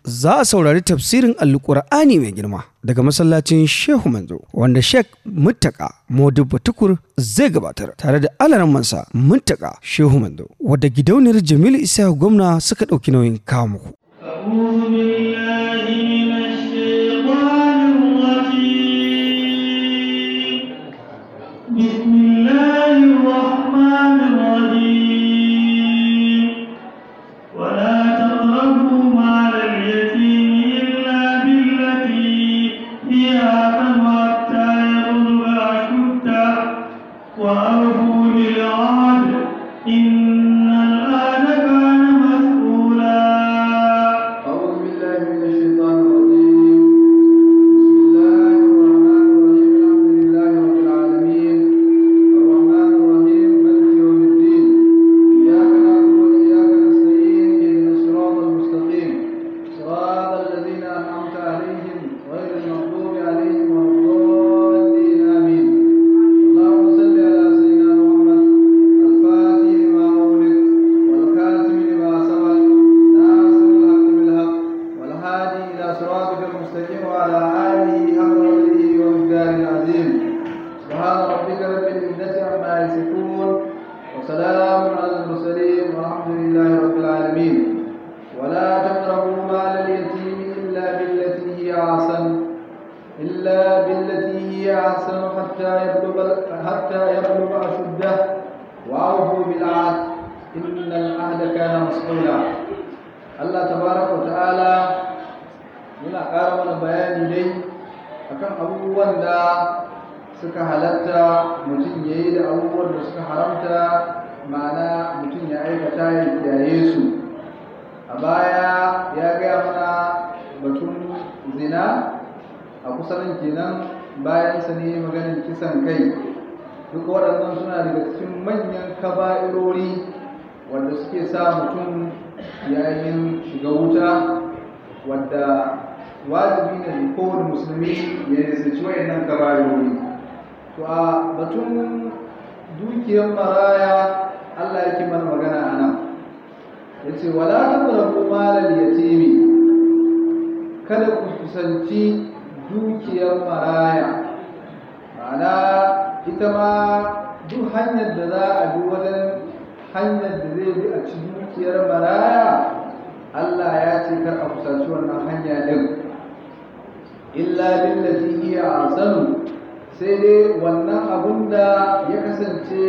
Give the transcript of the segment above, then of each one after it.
za a saurari tafsirin alkur'ani mai girma daga masallacin shehu manzo wanda sheikh muttaka modibba tukur zai gabatar tare da alarammansa muttaka shehu manzo wadda gidauniyar jamilu isa gwamna suka ɗauki nauyin kawo muku بسم الله الرحمن الرحيم ولا تقربوا مال اليتيم إلا بالتي هي أحسن حتى يبلغ أشده وأوفوا بالعهد إن العهد كان مسؤولا أعوذ بالله من الشيطان الرجيم بسم الله الرحمن الرحيم الحمد لله رب العالمين الرحمن الرحيم مالك يوم الدين إياك نعبد وإياك نستعين اهدنا الصراط المستقيم صراط الذين أنعمت عليهم غير المغضوب عليهم ولا الضالين آمين اللهم صل على سيدنا محمد الفاتح لما أغلق والخاتم لما سبق ناصر الحق بالحق والهادي إلى صراطك المستقيم وعلى آله حق قدره ومقداره العظيم سبحان ربك رب العزة عما يصفون وسلام على المرسلين والحمد لله رب العالمين ولا تقربوا مال اليتيم إلا بالتي هي أحسن إلا بالتي هي أحسن حتى يبلغ حتى يبلغ أشده وأوفوا بالعهد إن العهد كان مسؤولا الله تبارك وتعالى muna ƙara mana bayani dai akan abubuwan da suka halatta mutum ya yi da abubuwan da suka haramta ma'ana mutum ya aikata ya kiyaye su a baya ya gaya mana batun zina a kusanin kenan bayan sa ne maganin kisan kai duk waɗannan suna daga cikin manyan kaba'irori wanda suke sa mutum yayin shiga wuta wadda wajibi ne da kowane musulmi ya nisanci wayannan kaba'irori to a batun dukiyar maraya Allah yake mana magana a nan ya ce wala taqrabu malal yatimi kada ku kusanci dukiyar maraya ma'ana ita ma duk hanyar da za a bi wajen hanyar da zai bi a ci dukiyar maraya Allah ya ce kar a kusanci wannan hanya din illa billati hiya ahsanu sai dai wannan abun da ya kasance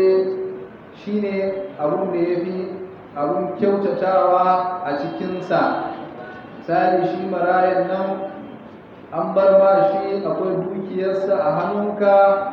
shine abun da yafi abun kyautatawa a cikinsa misali shi marayan nan an bar ma shi akwai dukiyarsa a hannunka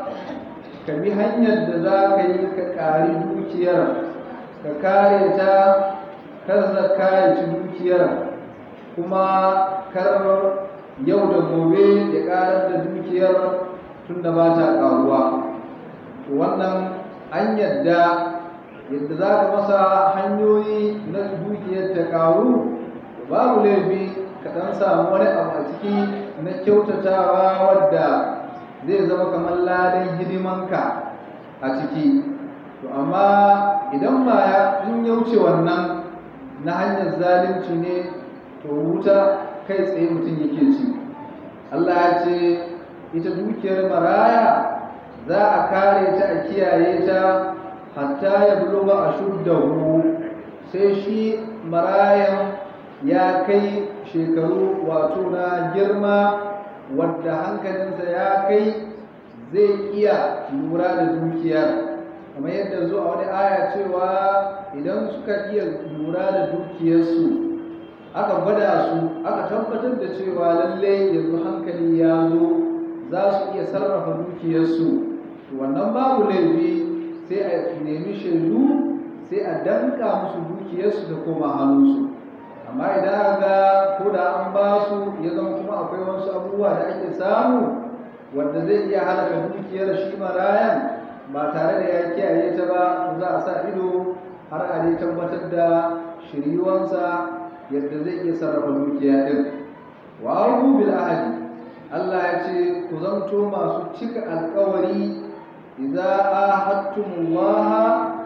ka bi hanyar da za ka yi ka ƙari dukiyar ka kare ta kar zakka ya ci dukiyar kuma kar yau da gobe ya ƙarar da dukiyar tun da ba ta ƙaruwa to wannan an yadda yadda za ka masa hanyoyi na dukiyar ta ƙaru babu laifi ka ɗan samu wani abu a ciki na kyautatawa wadda zai zama kamar ladan hidimanka a ciki to amma idan ba ya in ya wuce wannan na hanyar zalunci ne to wuta kai tsaye mutum yake ci Allah ya ce ita dukiyar maraya za a kare ta a kiyaye ta hatta ya buluga a shuddahu sai shi marayan ya kai shekaru wato na girma wadda hankalinsa ya kai zai iya lura da dukiyar kamar yadda zuwa wani aya cewa idan suka iya lura da dukiyarsu aka gwada su aka tabbatar da cewa lalle yanzu hankali ya zo za su iya sarrafa dukiyarsu to wannan babu laifi sai a nemi shaidu sai a danka musu dukiyarsu da koma hannunsu amma idan ga ko da an ba su ya zama kuma akwai wasu abubuwa da ake samu wanda zai iya halaka dukiyar shi marayan ba tare da ya kiyaye ta ba to za a sa ido har a dai tabbatar da shiriwansa yadda zai iya sarrafa dukiya din wa ahu bil ahadi Allah ya ce ku zanto masu cika alkawari idza ahadtumullaha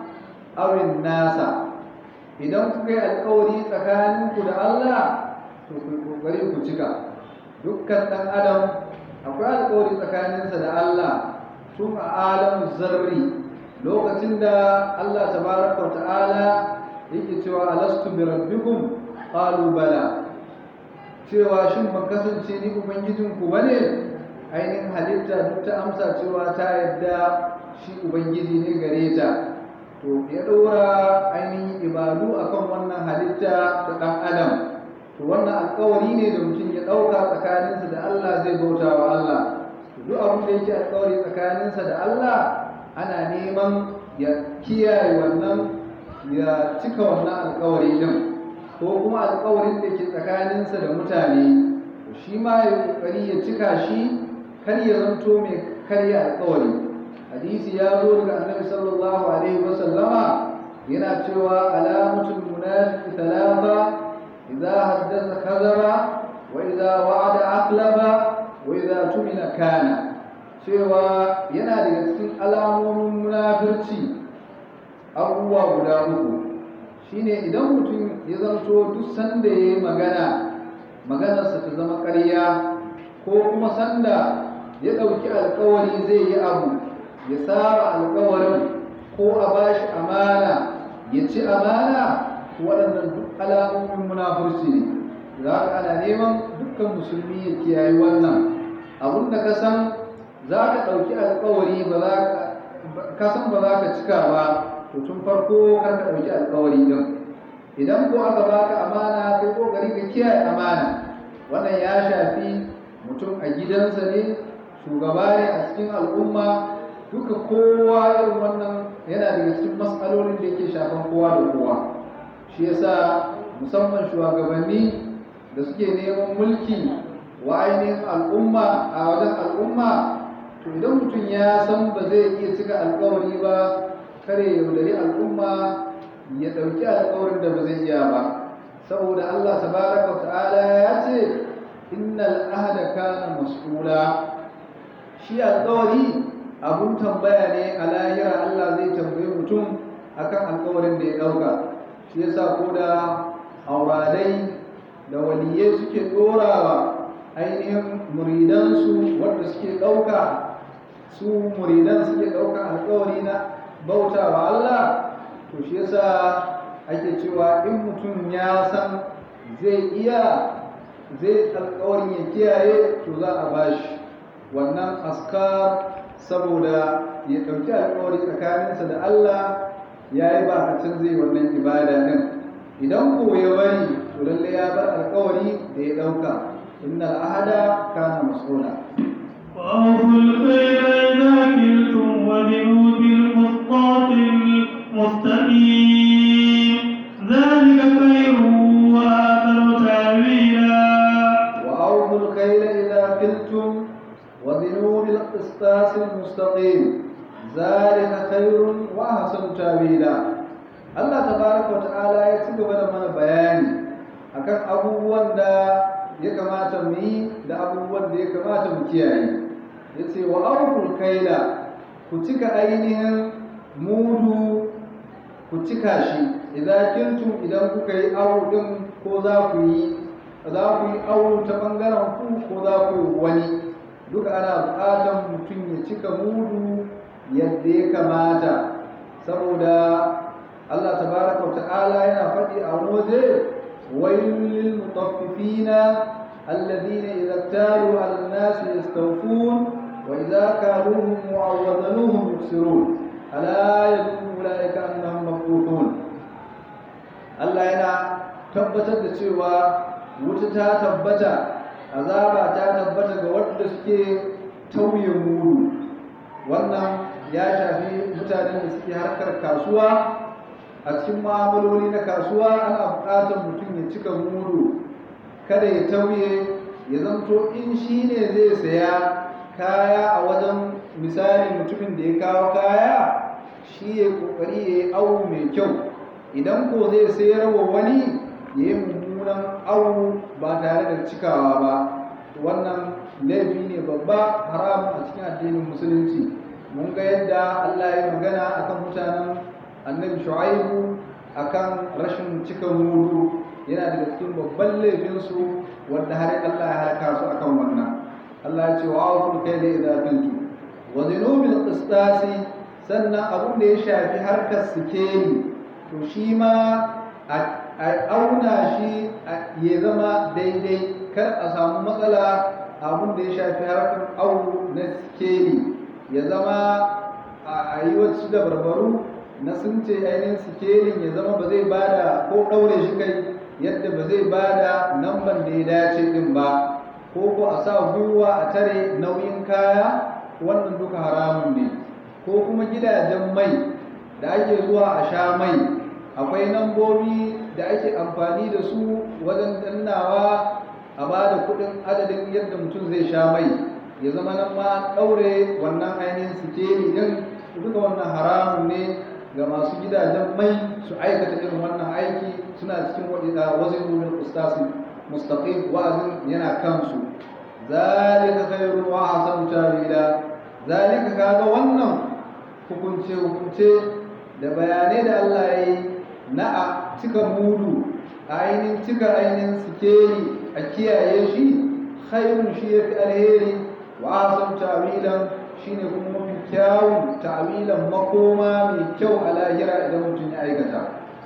aw nasa idan kuka yi alkawari tsakaninku da Allah to ku kokari ku cika dukkan ɗan adam akwai alƙawari tsakaninsa da Allah tun a alamu zarri lokacin da Allah tabaraka wa ta'ala yake cewa alastu bi rabbikum qalu bala cewa shin ban kasance ni ubangijinku bane ainihin halitta duk ta amsa cewa ta yadda shi ubangiji ne gare ta to ya ɗora ainihin ibadu akan wannan halitta ta ɗan adam to wannan alkawari ne da mutum ya ɗauka tsakaninsa da Allah zai bauta wa Allah to duk abin da yake alkawari tsakaninsa da Allah ana neman ya kiyaye wannan ya cika wannan alkawari din ko kuma alkawarin da ke tsakaninsa da mutane to shi ma ya kokari ya cika shi kar ya zanto mai karya alkawari hadisi ya zo daga annabi sallallahu alaihi wasallama yana cewa alamatul munafiqi thalatha idza haddatha kadhaba wa idza wa'ada aqlaba wa idza tumina kana cewa yana daga cikin alamomin munafirci abubuwa guda uku shine idan mutum ya zanto duk sanda ya yi magana maganarsa ta zama ƙarya ko kuma sanda ya ɗauki alkawari zai yi abu ya saba alkawarin ko a bashi amana ya ci amana waɗannan duk alamomin munafurci ne za ka ana neman dukkan musulmi ya kiyaye wannan abun da ka san za ka ɗauki alkawari ba za ka san ba za ka cika ba to tun farko kar ka ɗauki alkawari din idan ko aka baka amana kai kokari ka kiyaye amana wannan ya shafi mutum a gidansa ne shugaba ne a cikin al'umma duka kowa irin wannan yana daga cikin matsalolin da yake shafan kowa da kowa shi yasa musamman shugabanni da suke neman mulki wa ainihin al'umma a wajen al'umma to idan mutum ya san ba zai iya cika alkawari ba kare yaudari al'umma ya ɗauki alkawarin da ba zai iya ba saboda Allah tabaraka ta'ala ya ce innal ahda kana mas'ula shi alkawari abun tambaya ne a lahira Allah zai tambayi mutum akan alkawarin da ya ɗauka shi yasa ko da auradai da waliyai suke ɗorawa ainihin muridansu wanda suke ɗauka su muridan suke ɗaukan alkawari na bauta wa Allah to shi yasa ake cewa in mutum ya san zai iya zai alkawarin ya kiyaye to za a bashi wannan askar saboda ya ɗauki alkawari tsakaninsa da Allah ya yi bakacin zai wannan ibada ɗin idan ko ya bari to lalle ya bar alkawari da ya ɗauka inna al'ahada kana mas'ula وأوفوا الكيل إذا كلتم وزنوا بالقسطاس المستقيم ذلك خير وأحسن تأويلا وأوفوا الكيل إذا كلتم وزنوا بالقسطاس المستقيم ذلك خير وأحسن تأويلا Allah tabaraka wa ta'ala ya ci gaba da mana bayani akan abubuwan da ya kamata mu yi da abubuwan da ya kamata mu kiyaye yace wa awful kaila ku cika ainihin mudu ku cika shi idan kintum idan kuka yi awu din ko za ku yi za ku yi awu ta bangaren ku ko za ku yi wani duka ana buƙatar mutum ya cika mudu yadda ya kamata saboda Allah tabaraka wa ta'ala yana faɗi a wani waje wailul lil mutaffifina alladhina idza talu 'ala an-nasi yastawfun wa idza kaluhum wa wazanuhum yuksirun ala yadullu ulaika annahum mab'uthun Allah yana tabbatar da cewa wuta ta tabbata azaba ta tabbata ga wanda suke tauye mudu wannan ya shafi mutanen da suke harkar kasuwa a cikin ma'amaloli na kasuwa ana buƙatar mutum ya cika mudu kada ya tauye ya zanto in shi ne zai saya kaya a wajen misali mutumin da ya kawo kaya shi ya ƙoƙari ya yi awu mai kyau idan ko zai sayar wa wani ya yi mummunan awu ba tare da cikawa ba wannan laifi ne babba haram a cikin addinin musulunci mun ga yadda Allah ya magana akan mutanen annabi shu'aibu akan rashin cika mudu yana daga cikin babban laifinsu wanda har Allah ya halaka su akan wannan Allah ya ce wa awful kayla idza kuntu wa zinu bil qistasi sannan abun da ya shafi harkar sikeli to shi ma a auna shi ya zama daidai kar a samu matsala abun da ya shafi harkar au na sikeli ya zama a yi wasu da barbaru na sun ce ainihin sikelin ya zama ba zai bada ko ɗaure shi kai yadda ba zai bada namban da ya dace din ba ko ko a sa gwiwa a tare nauyin kaya wannan duka haramun ne ko kuma gidajen mai da ake zuwa a sha mai akwai nambobi da ake amfani da su wajen dannawa a ba da kudin adadin yadda mutum zai sha mai ya zama nan ma ɗaure wannan ainihin sikeli din duka wannan haramun ne ga masu gidajen mai su aikata irin wannan aiki suna cikin wazin rumin ustasin mustaqim wa'azin yana kansu zalika khairun wa ahsanu tawila zalika kaga wannan hukunce hukunce da bayanai da Allah ya yi na a cika mudu a ainihin cika ainihin sikeli a kiyaye shi khairun shi ya fi alheri wa ahsanu tawilan shine kuma mafi kyawun ta'wilan makoma mai kyau a lahira idan mutum ya aikata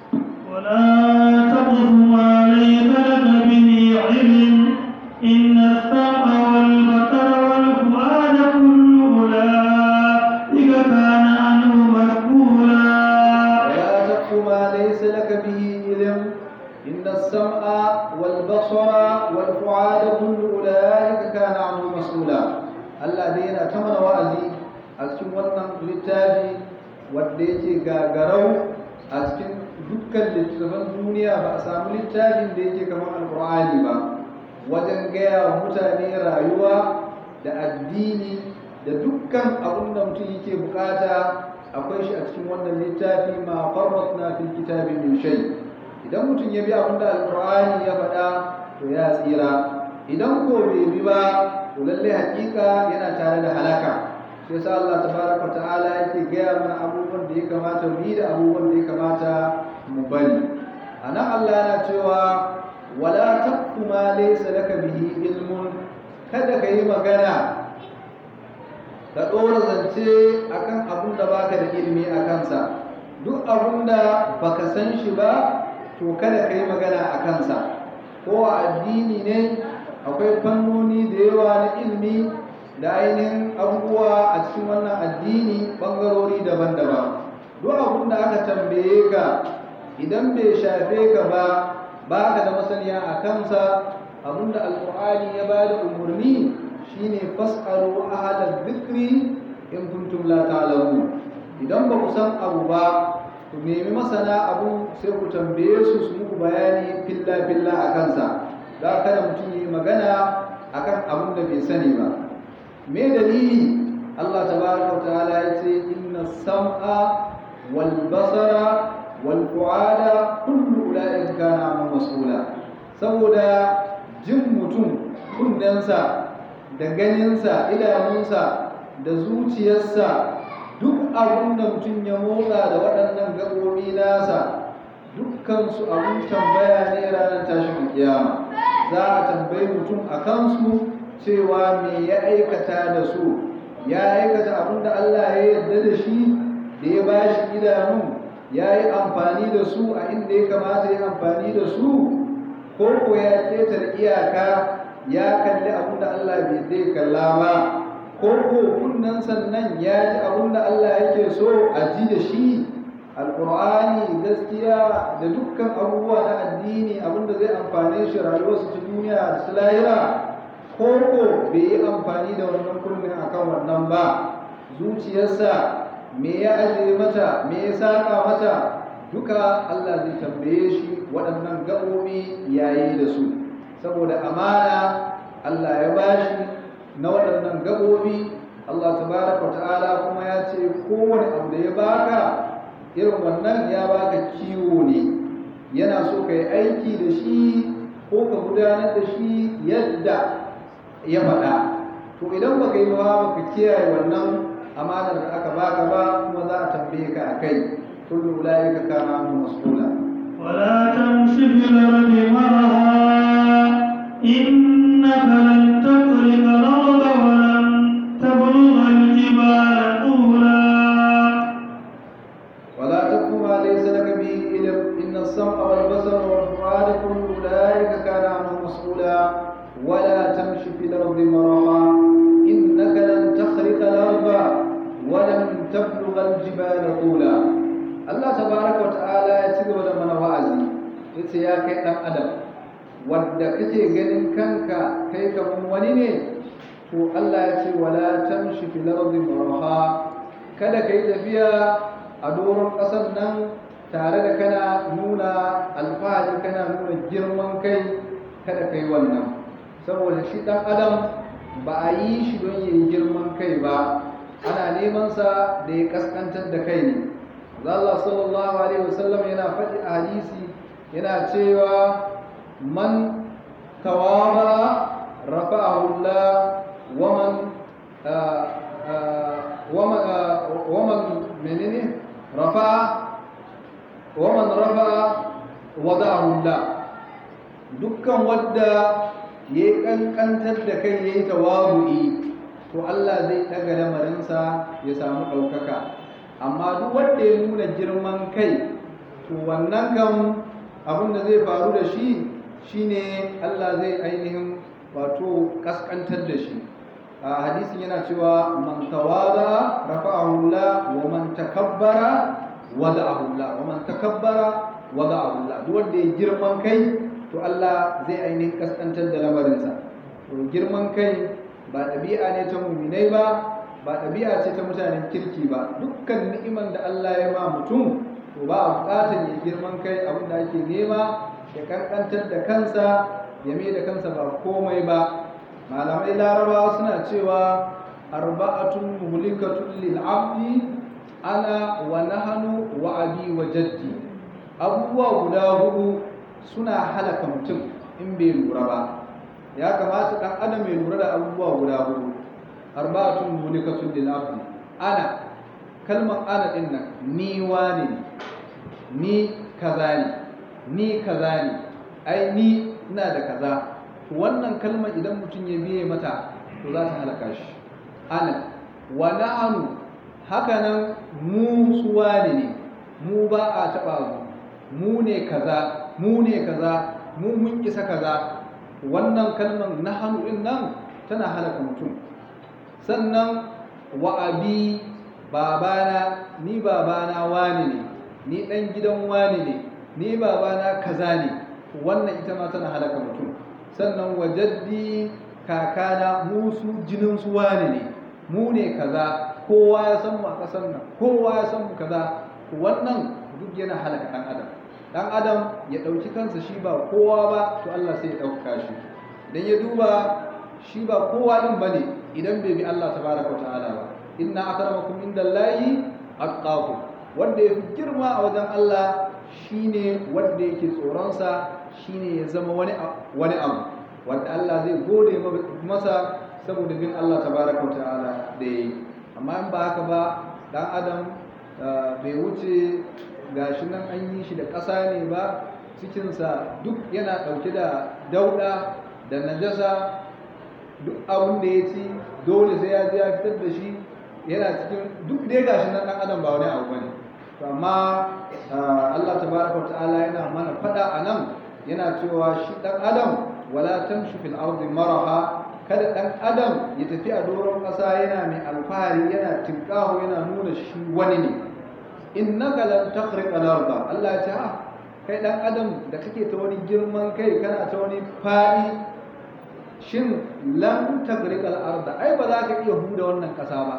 ولا تقف ما ليس لك به علم إن السمع والبصر والفؤاد كل أولئك كان عنه مسؤولا ولا تقف ما ليس لك به علم إن السمع والبصر والفؤاد كل أولئك كان عنه مسؤولا Allah dai yana ta mana wa'azi a cikin wannan littafi wanda yake gagarau a cikin dukkan littattafan duniya ba a samu littafin da yake kamar alkur'ani ba wajen gaya wa mutane rayuwa da addini da dukkan abin da mutum yake bukata akwai shi a cikin wannan littafi ma farratna fil kitabi min shay idan mutum ya bi abin da alkur'ani ya faɗa to ya tsira idan ko bai bi ba to lalle hakika yana tare da halaka shi yasa Allah tabaraka ta'ala yake gaya mana abubuwan da ya kamata mu yi da abubuwan da ya kamata mu bari anan Allah yana cewa wala taqfu ma laysa laka bihi ilmun kada ka yi magana ka ɗora zance akan abun da baka da ilimi a kansa duk abun da baka san shi ba to kada ka yi magana a kansa ko a addini ne akwai fannoni da yawa na ilimi da ainihin abubuwa a cikin wannan addini ɓangarori daban-daban duk abun da aka tambaye ka idan bai shafe ka ba ba ka da masaniya a kansa abun da alƙur'ani ya ba da umarni shine fas'alu ahla dhikri in kuntum la ta'lamun idan ba ku san abu ba ku nemi masana abu sai ku tambaye su su muku bayani filla filla a kansa da kada mutum yi magana akan abun da bai sani ba me dalili Allah tabaraka wa ta'ala ya ce inna sam'a wal basara wal fu'ada kullu ulaika kana mas'ula saboda jin mutum kundansa da ganinsa idanunsa da zuciyarsa duk abin da mutum ya motsa da waɗannan gaɓoɓi nasa dukkansu abin tambaya ne ranar tashin kiyama za a tambayi mutum a kansu cewa me ya aikata da su ya aikata abin da Allah ya yarda da shi da ya ba shi idanun ya yi amfani da su a inda ya kamata ya amfani da su ko ko ya ƙetare iyaka ya kalli abin da Allah bai zai kalla ba ko ko kunnan sannan ya ji abin da Allah yake so a ji da shi alƙur'ani gaskiya da dukkan abubuwa na addini abin da zai amfane shi rayuwarsu ta duniya da su lahira ko ko bai yi amfani da wannan kunnin akan wannan ba zuciyarsa me ya ajiye mata me ya saka mata duka Allah zai tambaye shi waɗannan gaɓoɓi yayi da su saboda amana Allah ya bashi na waɗannan gaɓoɓi Allah tabaraka ta'ala kuma ya ce kowane abu da ya baka irin wannan ya baka kiwo ne yana so ka yi aiki da shi ko ka gudanar da shi yadda ya faɗa to idan baka yi ba baka kiyaye wannan amanar da aka baka ba kuma za a tambaye ka a kai kullu ulaika kana anhu mas'ula ولا تمش في الأرض مرها إنك لن تخرق الأرض ولن تبلغ الجبال طولا ولا تقف ما ليس لك به علم ان السمع والبصر والفؤاد كل اولئك كان عنه مسؤولا ولا تمشي في الارض مرحا انك لن تخرق الارض ولن تبلغ الجبال طولا الله تبارك وتعالى ya ci gaba da mana wa'azi yace ya kai dan adam wanda kake ganin kanka kai kaman wani ne to Allah ya ce wala tamshi fil ardi marha kada kai tafiya a doron ƙasar nan tare da kana nuna alfahari kana nuna girman kai kada kai wannan saboda shi ɗan adam ba a yi shi don yi girman kai ba ana neman sa da ya kaskantar da kai ne Allah sallallahu alaihi wasallam yana faɗi a hadisi yana cewa man tawaba rafa'ahu Allah wa man wa man menene رفع ومن رفع وضعه الله dukkan wadda ya kankantar da kai ya yi tawabu'i to Allah zai daga lamarinsa ya samu ɗaukaka amma duk wanda ya nuna girman kai to wannan kan abin da zai faru da shi shine Allah zai ainihin wato kaskantar da shi a hadisin yana cewa man tawada rafa'ahu Allah wa man takabbara wada'ahu Allah wa man takabbara wada'ahu Allah duk wanda ya girman kai to Allah zai ainihin kaskantar da lamarinsa to girman kai ba ɗabi'a ne ta muminai ba ba ɗabi'a ce ta mutanen kirki ba dukkan ni'iman da Allah ya ma mutum to ba a buƙatar ya girman kai abin da ake nema ya kankantar da kansa ya mai da kansa ba komai ba malamai larabawa suna cewa arba'atun muhlikatun lil abdi ana wa nahanu wa abi wa jaddi abubuwa guda hudu suna halaka mutum in bai lura ba ya kamata dan adam ya lura da abubuwa guda hudu arba'atun muhlikatun lil abdi ana kalmar ana din nan ni wane ne ni kaza ne ni kaza ne ai ni ina da kaza wannan kalmar idan mutum ya biye mata to za ta halaka shi ana wa na'anu haka nan mu suwa ne mu ba a taɓa mu mu ne kaza mu ne kaza mu mun isa kaza wannan kalmar nahanu din nan tana halaka mutum sannan wa abi babana ni babana wani ne ni ɗan gidan wani ne ni babana kaza ne wannan ita ma tana halaka mutum sannan wajaddi kakana mu su jinin su wani ne mu ne kaza kowa ya san mu a ƙasar nan kowa ya san mu kaza wannan duk yana halaka ɗan adam ɗan adam ya ɗauki kansa shi ba kowa ba to Allah sai ya ɗauka shi dan ya duba shi ba kowa ɗin bane idan bai bi Allah tabaraka wa ta'ala ba inna akramakum indallahi atqakum wanda ya fi girma a wajen Allah shine wanda yake tsoronsa shine ya zama wani wani abu wanda Allah zai gode masa saboda bin Allah tabaraka ta'ala da yi amma in ba haka ba dan adam bai wuce gashi nan an yi shi da ƙasa ne ba cikinsa duk yana ɗauke da dauɗa da najasa duk abin da ya ci dole sai ya je ya fitar da shi yana cikin duk dai gashi nan dan adam ba wani abu bane to amma Allah tabaraka ta'ala yana mana fada anan yana cewa shi dan adam wala tamshi fil ardi maraha kada dan adam ya tafi a doron ƙasa yana mai alfahari yana tinkaho yana nuna shi wani ne innaka lan takhriq al-arda Allah ya ce ah kai dan adam da kake ta wani girman kai kana ta wani fadi shin lan takhriq al-arda ai ba za ka iya huda wannan ƙasa ba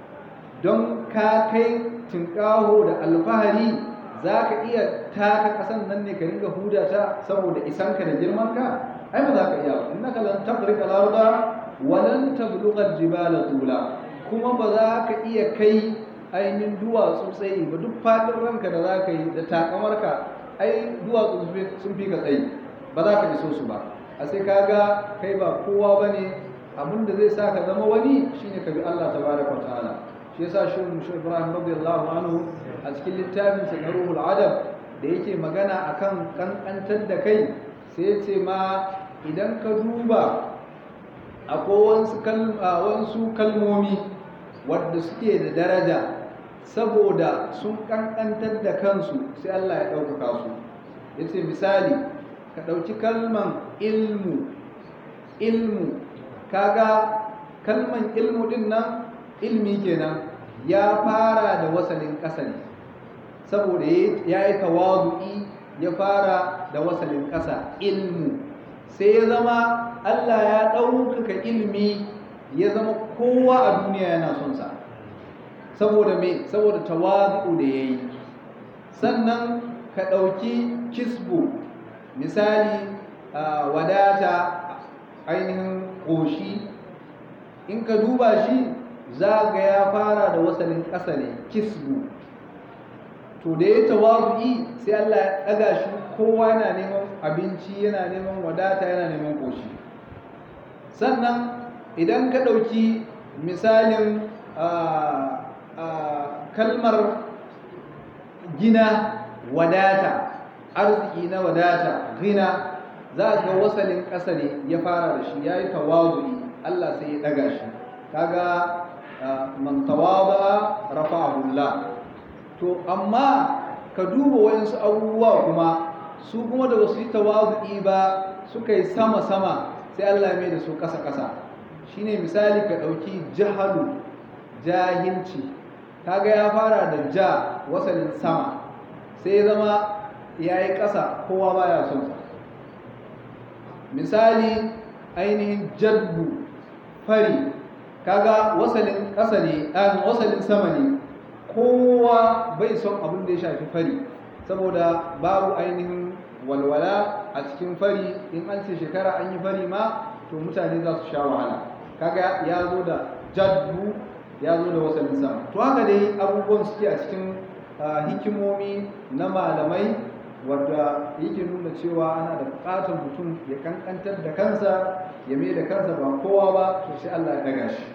don ka kai tinkaho da alfahari za ka iya taka ƙasan nan ne ka ringa huda ta saboda isanka da girmanka ai ba za ka iya ba innaka lan takhriq al-arda wa lan tablugha al-jibala tula kuma ba za ka iya kai ainihin duwatsu tsayi ba duk fadin ranka da za ka yi da takamarka ai duwatsu sun fi ka tsayi ba za ka iso su ba a sai ka ga kai ba kowa ba ne abin da zai sa ka zama wani shine ka bi Allah tabaraka wa ta'ala shi yasa shi mushe Ibrahim radiyallahu anhu a cikin littafin sa na Ruhul Adab da yake magana akan kankantar da kai sai ya ce ma idan ka duba akwai wasu kalmomi wadda suke da daraja saboda sun kankantar da kansu sai Allah ya ɗaukaka su ya ce misali ka ɗauki kalman ilmu ilmu kaga kalman ilmu din nan ilmi kenan ya fara da wasalin ƙasa ne saboda ya yi tawadu'i ya fara da wasalin ƙasa ilmu sai ya zama Allah ya ɗaukaka ilmi ya zama kowa a duniya yana son sa saboda me saboda tawadu'u da ya yi sannan ka ɗauki kisbu misali wadata ainihin ƙoshi in ka duba shi za ga ya fara da wasalin ƙasa ne kisbu to da ya tawazu'i sai Allah ya ɗaga shi kowa yana neman abinci yana neman wadata yana neman ƙoshi sannan idan ka ɗauki misalin kalmar gina wadata arziki na wadata gina za ga wasalin ƙasa ne ya fara da shi ya yi tawazu'i Allah sai ya ɗaga shi kaga man tawaba rafa'ahullah to amma ka duba wayansu abubuwa kuma su kuma da wasu yi tawazu'i ba suka yi sama-sama sai Allah ya mai da su ƙasa-ƙasa shine misali ka ɗauki jahalu jahilci kaga ya fara da ja wasalin sama sai zama ya yi ƙasa kowa baya son sa misali ainihin jadbu fari kaga wasalin ƙasa ne ɗan wasalin sama ne kowa bai son abin da ya shafi fari saboda babu ainihin walwala a cikin fari in an ce shekara an yi fari ma to mutane za su sha wahala kaga ya zo da jadbu ya zo da wasannin sama to haka dai abubuwan suke a cikin hikimomi na malamai wadda yake nuna cewa ana da bukatar mutum ya kankantar da kansa ya mai da kansa ba kowa ba to sai Allah ya daga shi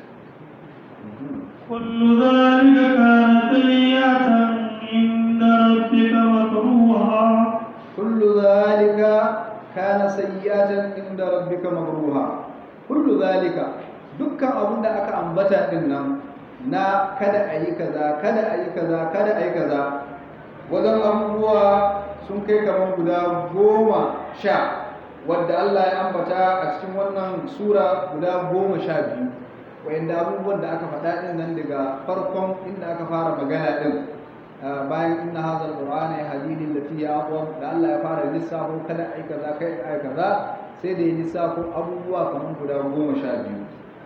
كل ذلك كان سيئة عند ربك مكروها كل ذلك كان سيئة عند ربك مكروها كل ذلك dukkan abin da aka ambata din nan na kada a yi kaza kada a yi kaza kada a yi kaza wajen abubuwa sun kai kamar guda goma sha wadda Allah ya ambata a cikin wannan sura guda goma sha biyu wa'inda abubuwan da aka faɗa ɗin nan daga farkon inda aka fara magana ɗin bayan inna hadha alqur'ana yahdini lati ya aqwam da Allah ya fara lissafo kada ai kaza kai ai kaza sai da ya lissafo abubuwa kamar guda goma sha biyu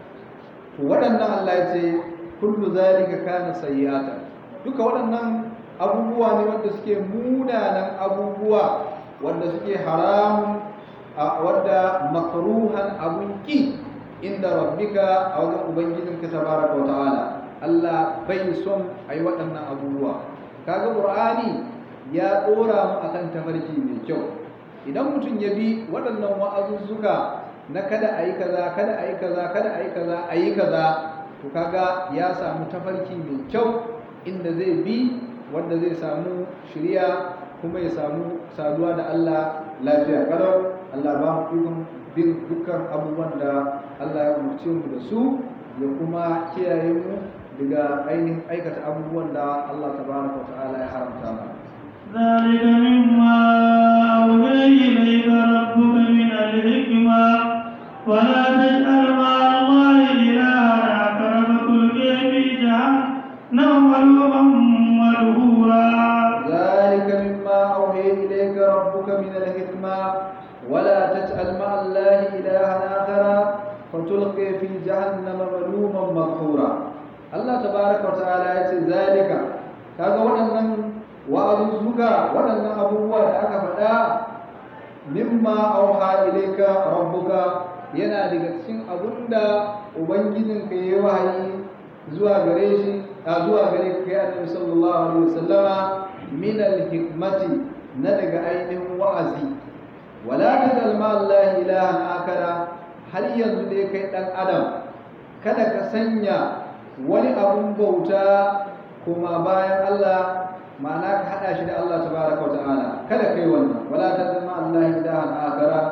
to waɗannan Allah ya ce kullu zalika kana sayyi'atan duka waɗannan abubuwa ne wanda suke munanan abubuwa wanda suke haramun wadda makruhan abun ki inda rabbika a wajen ubangijinka tabaraka wa ta'ala Allah bai son ayi waɗannan abubuwa kaga qur'ani ya dora mu akan tafarki mai kyau idan mutum ya bi waɗannan wa'azuzzuka na kada ayi kaza kada ayi kaza kada ayi kaza ayi kaza to kaga ya samu tafarki mai kyau inda zai bi wanda zai samu shiriya kuma ya samu saduwa da Allah lafiya kalau Allah ba mu ikon bin dukkan abubuwan da Allah ya umarce mu da su ya kuma kiyaye mu daga ainihin aikata abubuwan da Allah tabaraka wa ta'ala ya haramta mana ذلك مما أوحي إليك ربك من الحكمة ولا تجعل مع الله إلها آخر فتلقي في جهنم ملوما مدحورا ذلك مما أوحي إليك ربك من الحكمة ولا تجعل مع الله إلها آخر فتلقي في جهنم ملوما مدحورا Allah tabaraka wa ta'ala ya ce zalika kaga waɗannan wa'azuzzuka waɗannan abubuwa da aka faɗa mimma auha ilayka rabbuka yana daga cikin abunda ubangijin ka yi wahayi zuwa gare shi a zuwa gare ka kai annabi sallallahu alaihi wasallama min al-hikmati na daga ainihin wa'azi wala tajal ma Allah ilahan akara har yanzu dai kai dan adam kada ka sanya wani abun bauta kuma bayan Allah ma'ana ka hada shi da Allah tabaraka wa ta'ala kada kai wannan wala tazma Allah ilahan akara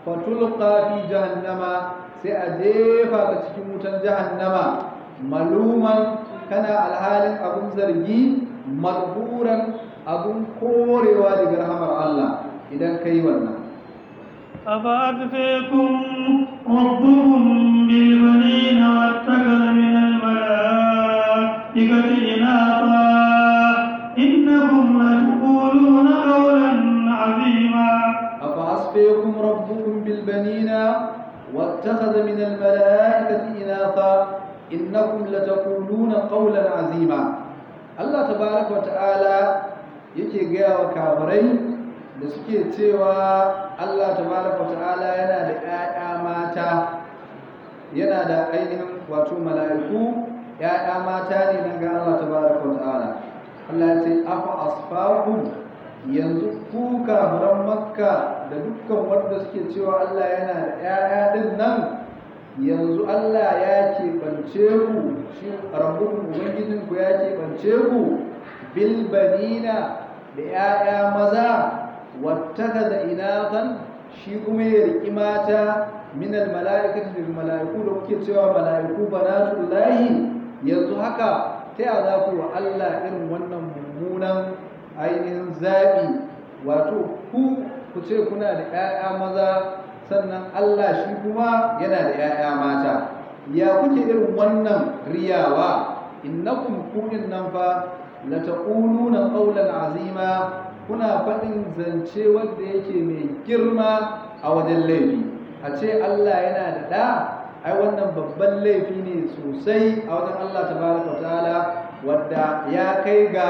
fatulqa fi jahannama sai a jefa ka cikin wutan jahannama maluman kana alhalin abun zargi madburan abun korewa daga rahamar Allah idan kai wannan أفأتفيكم ربكم بالبنين واتخذ من الملائكة إناثا إنكم لتقولون قولا عظيما أفأصفيكم ربكم بالبنين واتخذ من الملائكة إناثا إنكم لتقولون قولا عظيما الله تبارك وتعالى yake gaya wa kafirai da suke cewa Allah tabaraka wa ta'ala yana da ‘ya'ya mata yana da ainihin wato mala'iku ‘ya'ya mata ne nan ga Allah tabaraka wa ta'ala Allah ya ce afa asfakum yanzu ku kafiran makka da dukkan wanda suke cewa Allah yana da ‘ya'ya din nan yanzu Allah ya keɓance ku shi rabbukun ubangijinku ya keɓance ku bil banina da ‘ya'ya maza wattaka da inatan shi kuma ya riƙi mata minal mala'ikati daga mala'iku da kuke cewa mala'iku banatu lahi yanzu haka ta yaya za ku wa Allah irin wannan mummunan ainihin zaɓi wato ku ku ce kuna da ‘ya'ya maza sannan Allah shi kuma yana da ‘ya'ya mata ya kuke irin wannan riyawa innakum kunin nan fa la taquluna qawlan azima kuna faɗin zance wanda yake mai girma a wajen laifi a ce Allah yana da ɗa ai wannan babban laifi ne sosai a wajen Allah tabaraka ta'ala wadda ya kai ga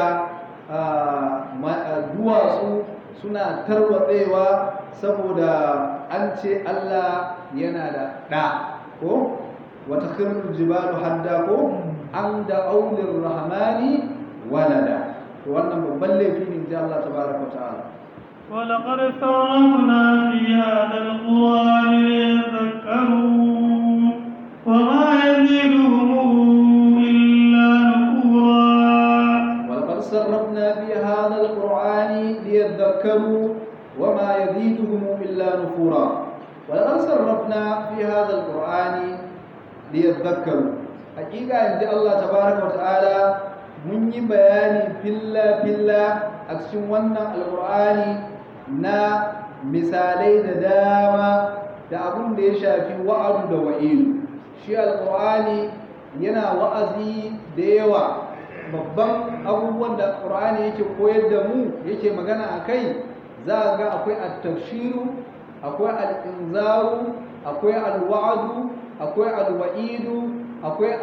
duwatsu suna tarwatsewa saboda an ce Allah yana da ɗa ko wata khirul jibalu hadda ko an da aulin rahmani walada to wannan babban laifi ne ji Allah tabaraka ta'ala ولقد فرقنا في هذا القرآن ليذكروا وما يزيدهم إلا نفورا ولقد صرفنا في هذا القرآن ليذكروا وما يزيدهم إلا نفورا ولقد صرفنا في هذا القرآن ليذكروا حقيقة عند الله تبارك وتعالى mun yi bayani filla-filla a cikin wannan alkur'ani na misalai da dama da abin da ya shafi wa'adu da wa'ilu shi alkur'ani yana wa'azi da yawa babban abubuwan da alkur'ani yake koyar da mu yake magana a kai za a ga akwai at-tafshiru akwai al-inzaru akwai al-wa'du akwai al-wa'idu akwai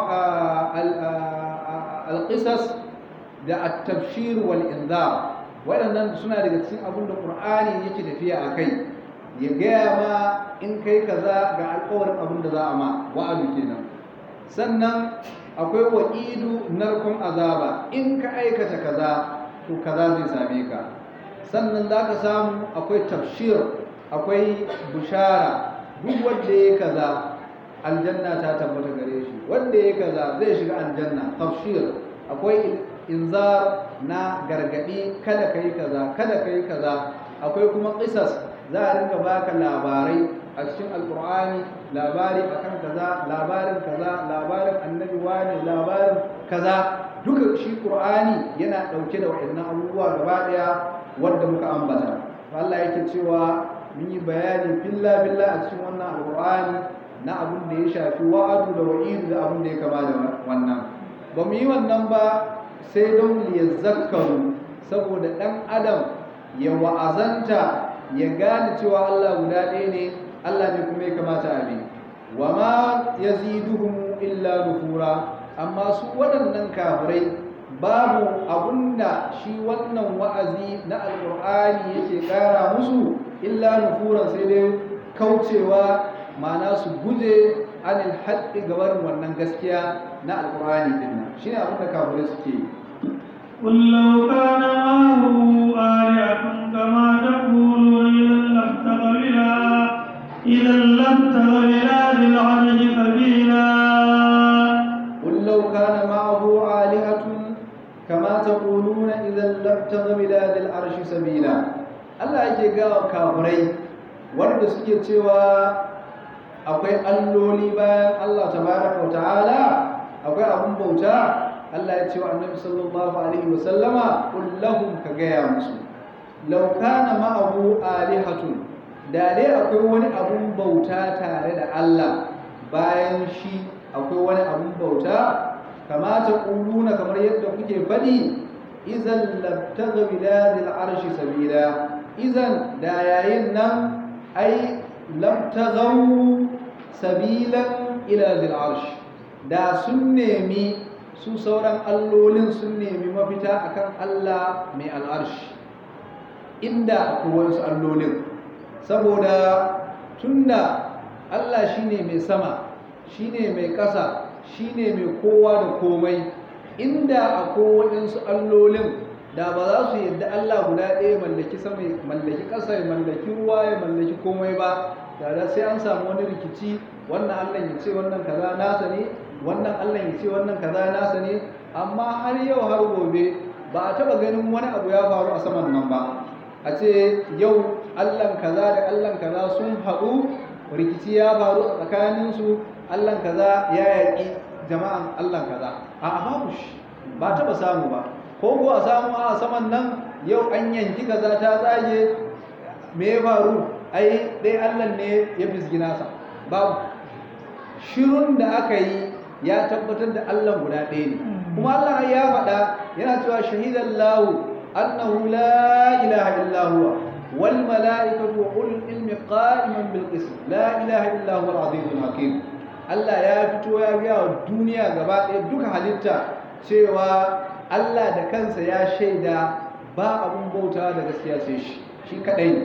al-qisas da at-tabshir wal inzar waɗannan suna daga cikin abin da qur'ani yake tafiya a kai ya gaya ma in kai kaza ga alƙawarin abin da za a ma wa'adu kenan sannan akwai wa'idu narkon azaba in ka aikata kaza to kaza zai same ka sannan za ka samu akwai tafshir akwai bushara duk wanda ya kaza aljanna ta tabbata gare shi wanda ya kaza zai shiga aljanna tafshir akwai inzar na gargadi kada kai kaza kada kai kaza akwai kuma qisas za a rinka baka labarai a cikin alqur'ani labari akan kaza labarin kaza labarin annabi wani labarin kaza duka shi qur'ani yana dauke da waɗannan abubuwa gaba daya wanda muka ambata Allah yake cewa mun yi bayani billa billa a cikin wannan alqur'ani na abin da ya shafi wa'adu da wa'idu da abin da ya kama da wannan ba mu yi wannan ba sai don liyazzakaru saboda ɗan adam ya wa'azanta ya gane cewa Allah guda ɗaya ne Allah ne kuma ya kamata a bi wa ma yaziduhum illa nufura amma su waɗannan kafirai babu abunda shi wannan wa'azi na alƙur'ani yake ƙara musu illa nufuran sai dai kaucewa ma'ana su guje anil haɗi gabarin wannan gaskiya na alƙur'ani din nan shine abin da kafirai suke yi قل لو كان معه آلهة كما تقولون إذا لابتغوا إلى ذي العرش سبيلا قل لو كان معه آلهة كما تقولون إذا لابتغوا إلى ذي العرش سبيلا Allah yake gawa kafirai wanda suke cewa akwai alloli bayan Allah tabaraka wa ta'ala akwai abun bauta Allah ya ce wa annabi sallallahu alaihi wa sallama qul lahum ka gaya musu law kana ma'ahu alihatun da dai akwai wani abun bauta tare da Allah bayan shi akwai wani abun bauta kamata ƙuluna kamar yadda kuke faɗi izan labtaga biladil arshi sabila izan da yayin nan ai labtagau sabilan ila zil arshi da sun nemi su sauran allolin sun nemi mafita akan Allah mai al'arshi inda akwai wasu allolin saboda tunda Allah shine mai sama shine mai ƙasa shine mai kowa da komai inda akwai waɗansu allolin da ba za su yadda Allah guda ɗaya mallaki sama mallaki ƙasa ya mallaki ruwa ya mallaki komai ba da sai an samu wani rikici wannan Allah ya ce wannan kaza nasa ne wannan Allah ya ce wannan kaza nasa ne amma har yau har gobe ba a taɓa ganin wani abu ya faru a saman nan ba a ce yau Allah kaza da Allah kaza sun haɗu rikici ya faru a tsakaninsu Allah kaza ya yaƙi jama'an Allah kaza a babu shi ba taɓa samu ba ko ko a samu a saman nan yau an yanki kaza ta tsage me ya faru ai dai Allah ne ya fisgi nasa babu shirun da aka yi ya tabbatar da Allah guda ɗaya ne kuma Allah ya faɗa yana cewa shahidan lahu annahu la ilaha illa huwa wal mala'ikatu wa ulul ilmi qa'iman bil qist la ilaha illa huwa al azizul hakim Allah ya fito ya ga duniya gaba ɗaya duka halitta cewa Allah da kansa ya shaida ba abun bauta da gaskiya sai shi shi kadai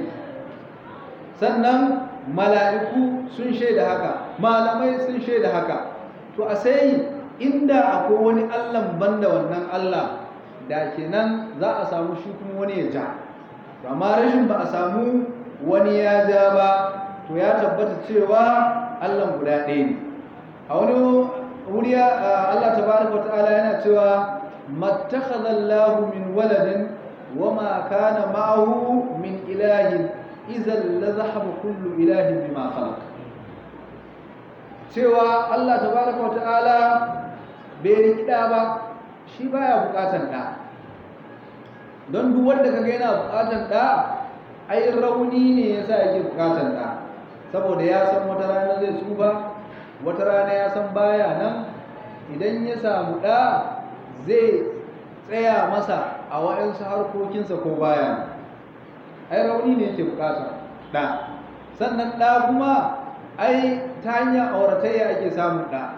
sannan mala'iku sun shaida haka malamai sun shaida haka to a sai inda akwai wani Allah banda wannan Allah da kenan za a samu shi kuma wani ya ja amma rashin ba a samu wani ya ja ba to ya tabbata cewa Allah guda ɗaya ne a wani wuri Allah tabaraka ta'ala yana cewa mattakhadha Allahu min waladin wama kana ma'ahu min ilahin idan la zahaba kullu ilahin bima khalaq cewa Allah tabaraka ta'ala bai rikida ba shi baya bukatan da don duk wanda kaga yana bukatan da ai rauni ne yasa yake bukatan da saboda ya san wata rana zai tsufa wata rana ya san baya nan idan ya samu ɗa zai tsaya masa a waɗansu harkokinsa ko baya ai rauni ne yake bukata ɗa sannan ɗa kuma ai ta hanyar auratayya ake samun ɗa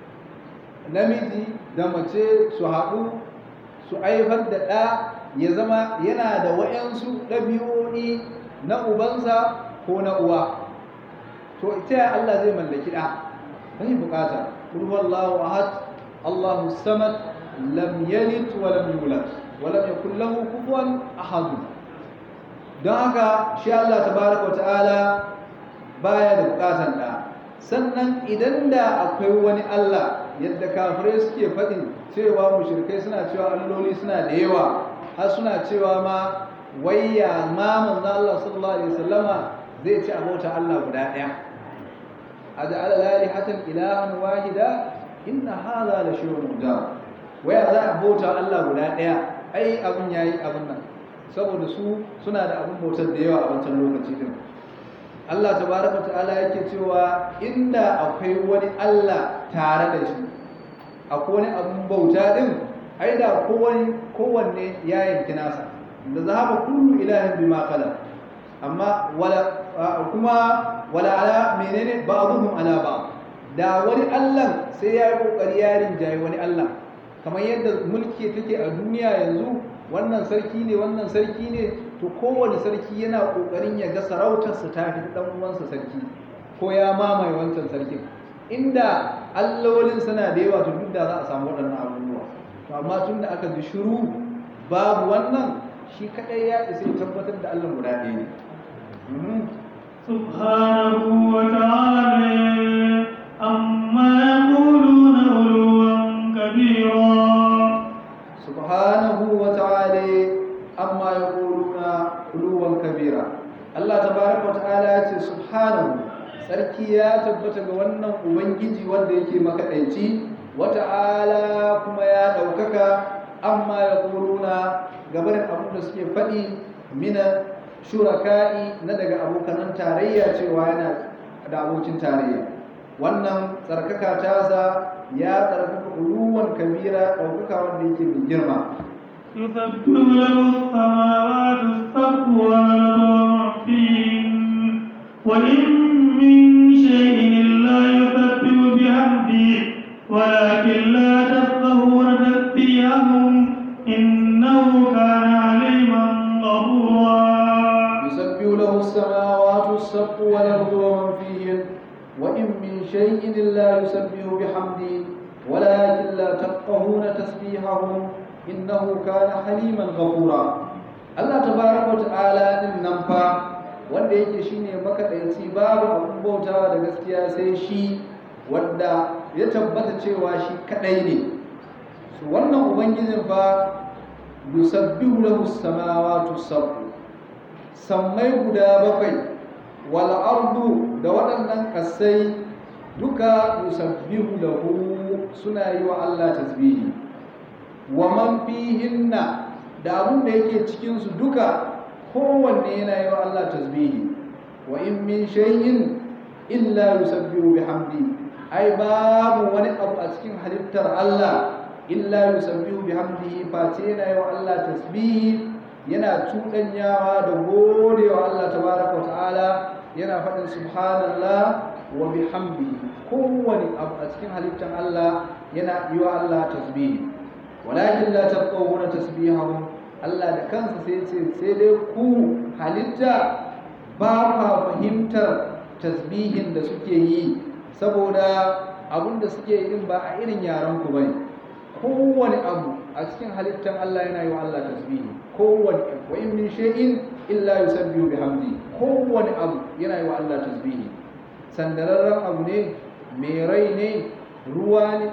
namiji da mace su haɗu su aifar da ɗa ya zama yana da waɗansu ɗabi'o'i na ubansa ko na uwa to ita Allah zai mallaki ɗa bai bukata kul huwallahu ahad Allahu samad lam yalid wa lam yulad wa lam yakul lahu kufuwan ahad don haka shi Allah tabaraka wa ta'ala baya da bukatan da sannan idan da akwai wani Allah yadda kafirai suke faɗin cewa mushrikai suna cewa alloli suna da yawa har suna cewa ma wayya ma manzo Allah sallallahu alaihi wasallama zai ci abota Allah guda ɗaya أجعل الآلهة إلها واحدا إن هذا لشيء مجاب ويا ذا بوتا الله guda ɗaya ai abun yayi abun nan saboda su suna da abun bautar da yawa a wancan lokaci din Allah tabaraka ta'ala yake cewa inda akwai wani Allah tare da shi akwai wani abun bauta din ai da kowanne kowanne ya yanki nasa da zahaba kullu ilahin bima khala amma wala kuma wala ala menene ba'dhum ala ba'd da wani Allah sai ya yi kokari ya rinjaye wani Allah kamar yadda mulki take a duniya yanzu wannan sarki ne wannan sarki ne to kowane sarki yana kokarin ya ga sarautarsa ta fi dan uwansa sarki ko ya mamaye wancan sarkin inda allolin suna da yawa to duk da za a samu waɗannan abubuwa to amma tun da aka ji shiru babu wannan shi kadai ya isa ya tabbatar da Allah guda ɗaya ne سبحانه وتعالى عما يقولون علوا كبيرا سبحانه وتعالى amma yaquluna uluwan kabira Allah tabaraka wa ta'ala ya ce ubangiji wanda yake makaɗaici wata'ala kuma ya ɗaukaka amma ya ƙoruna gabarin abin da suke faɗi mina shuraka'i na daga abokanan tarayya cewa yana da abokin tarayya wannan tsarkaka tasa ya tsarkaka uluwan kabira ɗaukaka wanda yake mai girma يسبح له السماوات السبع والأرض فيهن وإن من شيء إلا يسبح بحمده ولكن لا تفقهون تسبيحهم إنه كان عليما غفورا يسبح له السماوات السبع والأرض ومن فيهن وإن من شيء إلا يسبح بحمده ولكن لا تفقهون تسبيحهم إنه كان حليما غفورا الله تبارك وتعالى إن نمفا wanda yake shine makaɗaici babu abin bautawa da gaskiya sai shi wanda ya tabbata cewa shi kaɗai ne su wannan ubangijin fa yusabbihu lahu samawati sab'u sammai guda bakwai wal ardu da waɗannan ƙasai duka yusabbihu lahu suna yi wa Allah tasbihi wa man fihinna da abun da yake cikin su duka kowanne yana yi wa Allah tasbihi wa in min shay'in illa yusabbihu bihamdi ai babu wani abu a cikin halittar Allah illa yusabbihu bihamdihi face yana yi wa Allah tasbihi yana cuɗanyawa da godewa Allah tabaraka wa ta'ala yana faɗin subhanallah wa bihamdihi kowane abu a cikin halittar Allah yana yi wa Allah tasbihi walakin la tafqahuna tasbihahum Allah da kansa sai ce sai dai ku halitta ba ka fahimtar tasbihin da suke yi saboda abun da suke yi din ba a irin yaran ku bane kowane abu a cikin halittar Allah yana yi wa Allah tasbihi kowane wa in min shay'in illa yusabbihu bihamdi kowane abu yana yi wa Allah tasbihi sandararren abu ne mai rai ne ruwa ne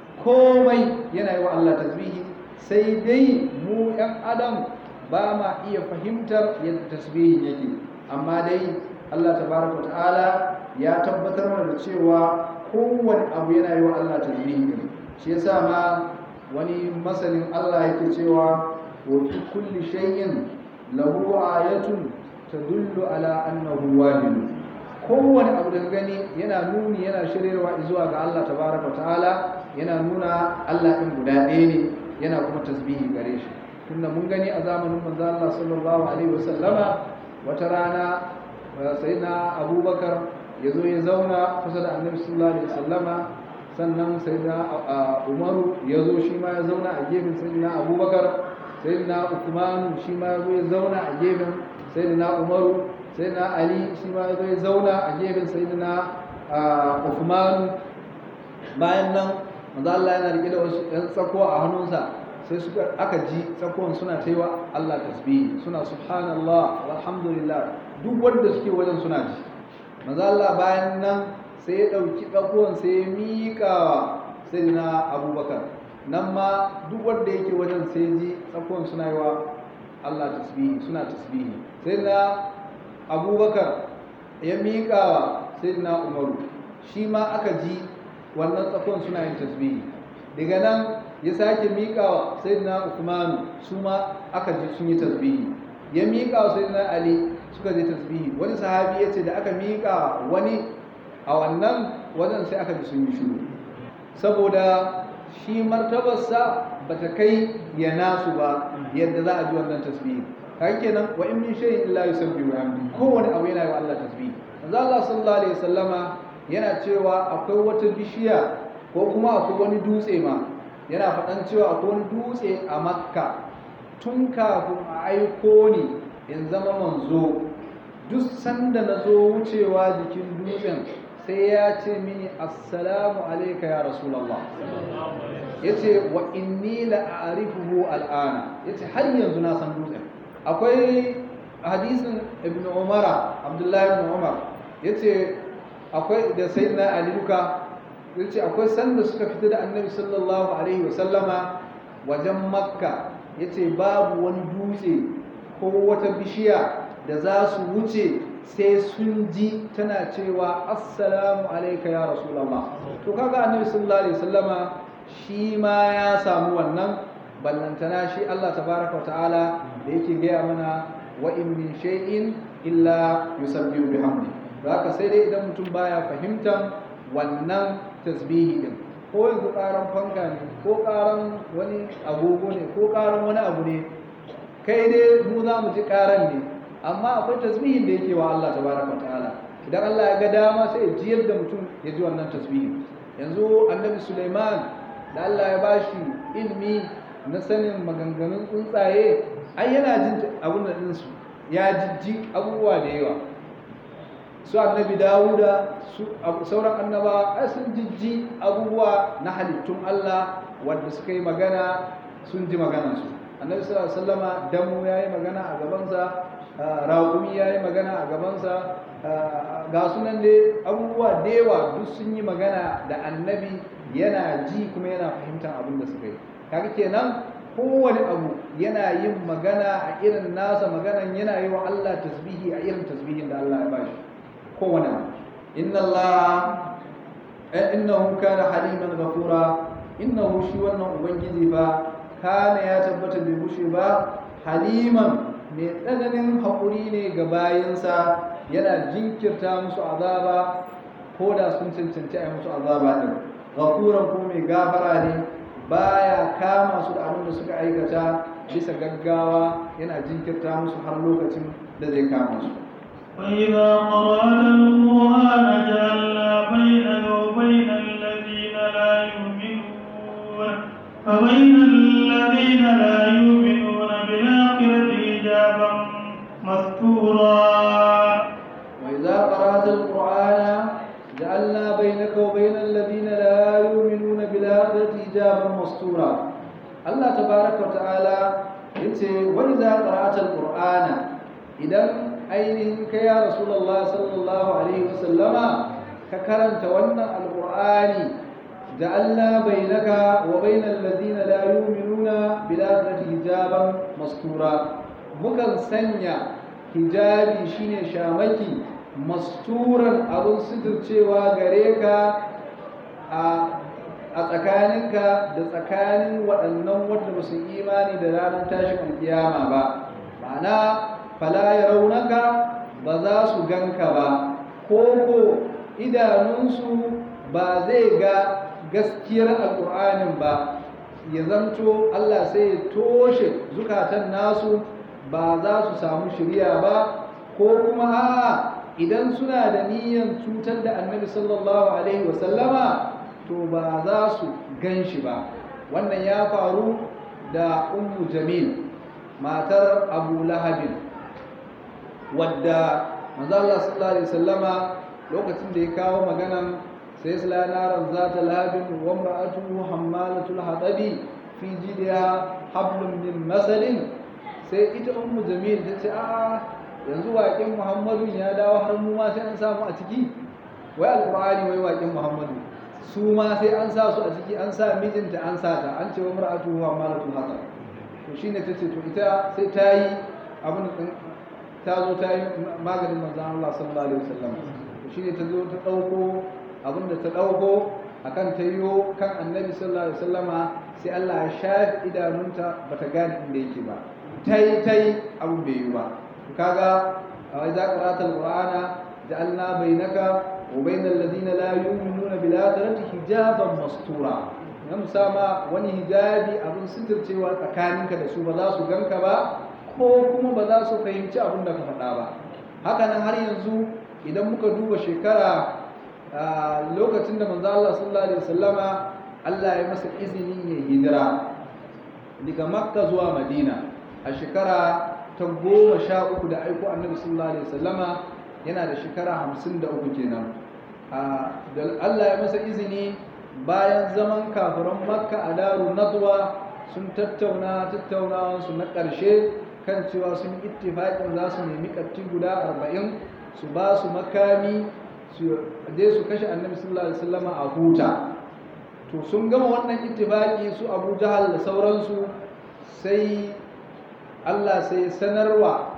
komai yana yi wa Allah tasbihi sai dai mu ‘yan adam ba ma iya fahimtar yadda tasbihin yake amma dai Allah tabaraka ta'ala ya tabbatar mana da cewa kowane abu yana yi wa Allah tasbihi ne shi yasa ma wani masanin Allah yake cewa wa fi kulli shay'in lahu ayatun tadullu ala annahu wahid kowane abu da gani yana nuni yana shiryarwa zuwa ga Allah tabaraka ta'ala yana nuna Allah ɗin guda ɗaya ne yana kuma tasbihi gare shi tunda mun gani a zamanin manzo Allah sallallahu alaihi wasallama wata rana sayyidina Abubakar ya zo ya zauna kusa da Annabi sallallahu alaihi wasallama sannan sayyidina Umaru ya zo shi ma ya zauna a gefen sayyidina Abubakar sayyidina Uthman shi ma ya zo ya zauna a gefen sayyidina Umaru sayyidina Ali shi ma ya zo ya zauna a gefen sayyidina Uthman bayan nan manzo Allah yana rike da wasu ɗan tsakuwa a hannunsa sai suka aka ji tsakuwan suna ta yi wa Allah tasbihi suna subhanallah walhamdulillah duk wanda suke wajen suna ji manzo Allah bayan nan sai ya ɗauki tsakuwan sai ya miƙa sai na Abubakar nan ma duk wanda yake wajen sai ji tsakuwan suna yi wa Allah tasbihi suna tasbihi sai na Abubakar ya miƙa sai na Umaru shi ma aka ji wannan tsakon suna yin tasbihi daga nan ya sake miƙawa sayyidina Uthman su ma aka ji sun yi tasbihi ya miƙawa sayyidina Ali suka je tasbihi wani sahabi ya ce da aka miƙa wani a wannan wajen sai aka ji sun yi shiru saboda shi martabarsa ba ta kai ya nasu ba yadda za a ji wannan tasbihi kai kenan wa in min shay'in illa yusabbihu bihamdi kowane abu yana yi wa Allah tasbihi manzo Allah sallallahu alaihi wasallama yana cewa akwai wata bishiya ko kuma akwai wani dutse ma yana faɗan cewa akwai wani dutse a makka tun kafin a aiko ni in zama manzo duk sanda na zo wucewa jikin dutsen sai ya ce mini assalamu alaika ya rasulallah ya ce wa inni la'arifuhu al'ana ya ce har yanzu na san dutsen akwai hadisin ibn umara abdullahi ibn umar ya ce akwai da sai na aliluka ya ce akwai sanda suka fita da annabi sallallahu alaihi wasallama wajen makka ya ce babu wani dutse ko wata bishiya da za su wuce sai sun ji tana cewa assalamu alaika ya rasulallah to kaga annabi sallallahu alaihi wasallama shi ma ya samu wannan ballantana shi Allah tabaraka wa ta'ala da yake gaya mana wa in min shay'in illa yusabbihu bihamdi haka sai dai idan mutum baya fahimtar wannan tasbihi din ko yanzu karan fanka ne ko karan wani agogo ne ko karan wani abu ne kai dai mu za mu ji karan ne amma akwai tasbihin da yake wa Allah tabaraka ta'ala idan Allah ya ga dama sai ya jiyar da mutum ya ji wannan tasbihin yanzu annabi Sulaiman da Allah ya bashi ilmi na sanin maganganun tsuntsaye ai yana jin abun da ɗinsu ya jijji abubuwa da yawa su annabi dawuda su sauran annaba ai sun jijji abubuwa na halittun Allah wanda suka yi magana sun ji maganansu annabi sallallahu alaihi wasallama damu yayi magana a gabansa raƙumi yayi magana a gabansa ga sunan dai abubuwa da yawa duk sun yi magana da annabi yana ji kuma yana fahimtar abin da suka yi kaga kenan kowane abu yana yin magana a irin nasa maganan yana yi wa Allah tasbihi a irin tasbihin da Allah ya bashi kowane abu inna Allah innahu kana haliman ghafura innahu shi wannan ubangiji fa kana ya tabbata bai bushe ba haliman mai tsananin haƙuri ne ga bayansa yana jinkirta musu azaba ko da sun cancanci a yi musu azaba ɗin ghafuran ko mai gafara ne baya kama su da abin da suka aikata bisa gaggawa yana jinkirta musu har lokacin da zai kama su وإذا قرأت القرآن جعلنا بينك وبين الذين لا يؤمنون فبين الذين لا يؤمنون بالآخرة حجابا مستورا وإذا قرأت القرآن جعلنا بينك وبين الذين لا يؤمنون بالآخرة حجابا مستورا الله تبارك وتعالى yace wa idza qara'ata alqur'ana idan ainihin ka ya rasulullah sallallahu alaihi wasallama ka karanta wannan alqur'ani ja'alna bainaka wa bainal ladina la yu'minuna bil akhirati hijaban mastura mukan sanya hijabi shine shamaki masturan abun suturcewa gare ka a a tsakaninka da tsakanin waɗannan wanda ba su imani da ranar tashin alkiyama ba ma'ana fala ya raunaka ba za su ganka ba ko ko idanunsu ba zai ga gaskiyar alƙur'anin ba ya zamto Allah sai ya toshe zukatan nasu ba za su samu shirya ba ko kuma a'a idan suna da niyyar cutar da annabi sallallahu alaihi wasallama to ba za su gan shi ba wannan ya faru da ummu jamil matar abu lahabin wadda manzo Allah sallallahu alaihi wasallama lokacin da ya kawo maganan sai sala naran zata lahabin wa imra'atuhu hammalatul hadabi fi jidha hablum min masalin sai ita ummu jamil ta ce a yanzu waƙin muhammadu ya dawo har mu ma sai an samu a ciki wai alqur'ani wai waƙin muhammadu su ma sai an sa su a ciki an sa mijinta an sa ta an ce wa mar'atu wa malatul hasan to shine tace to ita sai ta yi abin da ta zo ta yi maganin manzon Allah sallallahu alaihi wasallam to shine ta zo ta dauko abin da ta dauko akan ta yiwo kan annabi sallallahu alaihi wasallama sai Allah ya shafi idanunta bata gane inda yake ba tai tai abin bai yi ba to kaga a idza qara'ta alqur'ana ja'alna bainaka وبين الذين لا يؤمنون بالآخرة حجابا مستورا nan sama wani hijabi abin suturcewa tsakaninka da su ba za su ganka ba ko kuma ba za su fahimci abin da ka faɗa ba haka nan har yanzu idan muka duba shekara lokacin da manzo Allah sallallahu alaihi wasallama Allah ya masa izini ya hijira daga Makka zuwa Madina a shekara ta goma sha uku da aiko annabi sallallahu alaihi wasallama yana da shekara hamsin da uku kenan da Allah ya masa izini bayan zaman kafiran makka a daru nadwa sun tattauna tattaunawansu na ƙarshe kan cewa sun ittifaƙin za su nemi ƙarti guda arba'in su ba su makami su je su kashe annabi sallallahu alaihi wasallam a huta to sun gama wannan ittifaƙi su abu jahal da sauransu sai Allah sai sanarwa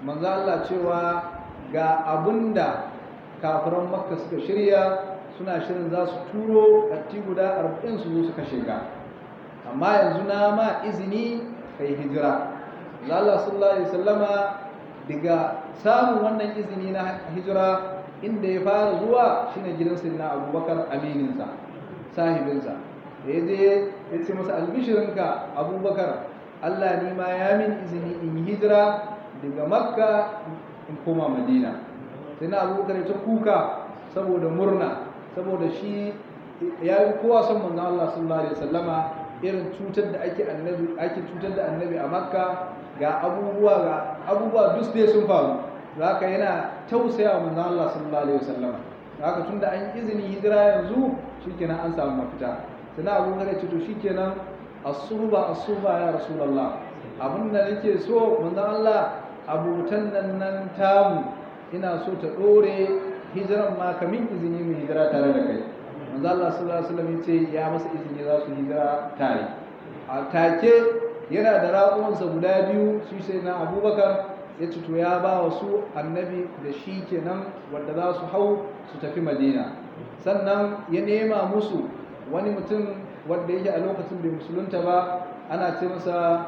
manzo Allah cewa ga abunda kafiran makka suka shirya suna shirin za su turo katti guda arba'in su zo su kashe ka amma yanzu na ma izini kai hijira Allah sallallahu alaihi wasallama daga samun wannan izini na hijira inda ya fara zuwa shine gidan sayyidina Abubakar amininsa sahibinsa da ya je ya ce masa albishirinka Abubakar Allah ni ma ya min izini in yi hijira daga Makka in koma Madina sai na Abubakar ya ta kuka saboda murna saboda shi ya yi kowa son manzon Allah sallallahu alaihi wasallama irin cutar da ake annabi ake cutar da annabi a makka ga abubuwa ga abubuwa duk dai sun faru haka yana tausaya wa manzon Allah sallallahu alaihi wasallama haka tunda an yi izinin hijira yanzu shikenan an samu mafita sai na abu ya ce to shikenan as-suhba as-suhba ya rasulullah abin da nake so manzon Allah abutan nan nan tamu ina so ta dore hijiran ma kamin izini mu hijira tare da kai manzo Allah sallallahu alaihi wasallam yace ya masa izini za su hijira tare a take yana da raƙumansa guda biyu shi sai na Abubakar ya ce to ya ba wa su annabi da shi kenan wanda za su hau su tafi Madina sannan ya nema musu wani mutum wanda yake a lokacin bai musulunta ba ana ce masa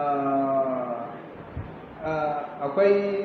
akwai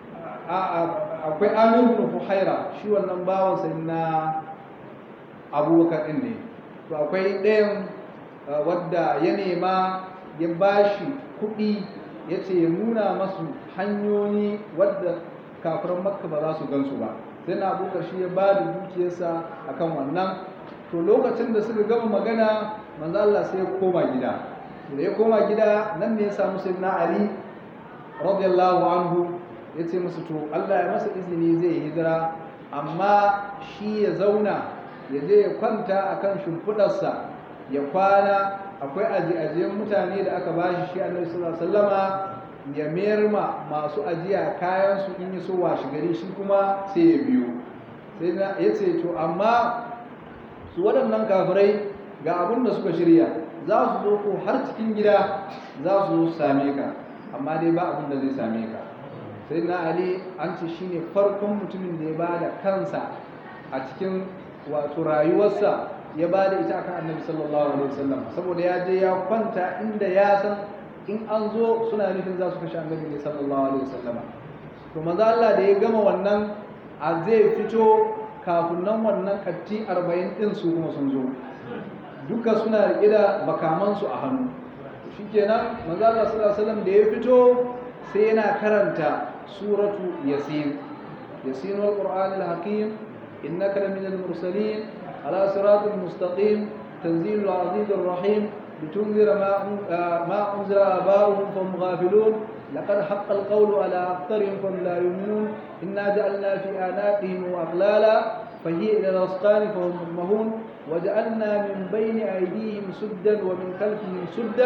akwai Amir bin Fuhaira shi wannan bawansa na abubakar ɗin ne to akwai ɗayan wadda ya nema ya bashi kuɗi ya ce ya nuna masu hanyoyi wadda kafiran makka ba za su gansu ba sai na abubakar shi ya ba da dukiyarsa akan wannan to lokacin da suka gama magana manzo Allah sai ya koma gida da ya koma gida nan ne ya samu sayyidina Ali radiyallahu anhu ya ce musu to Allah ya masa izini zai hijira amma shi ya zauna ya je ya kwanta a kan shimfiɗarsa ya kwana akwai ajiye-ajiyen mutane da aka ba shi shi annabi sallallahu alaihi wasallama ya mayar ma masu ajiya kayan su in yi so washe gari shi kuma sai ya biyo sai na ya ce to amma su waɗannan kafirai ga abin da suka shirya za su zo ko har cikin gida za su zo su same ka amma dai ba abin da zai same ka sai na ali an ce shine farkon mutumin da ya ba da kansa a cikin wato rayuwarsa ya ba da ita akan annabi sallallahu alaihi wasallam saboda ya je ya kwanta inda ya san in an zo suna nufin za su kashe annabi ne sallallahu alaihi wasallam to maza Allah da ya gama wannan a zai fito kafin nan wannan katti 40 din su kuma sun zo duka suna riƙe da makamansu a hannu shikenan maza Allah sallallahu alaihi wasallam da ya fito sai yana karanta suratu yasin yasin wal qur'anil hakim إنك لمن المرسلين على صراط مستقيم تنزيل العزيز الرحيم لتنذر ما ما أنزل آباؤهم فهم غافلون لقد حق القول على أكثرهم فهم لا يؤمنون إنا جعلنا في آناتهم أغلالا فهي إلى الأسقان فهم مهون وجعلنا من بين أيديهم سدا ومن خلفهم سدا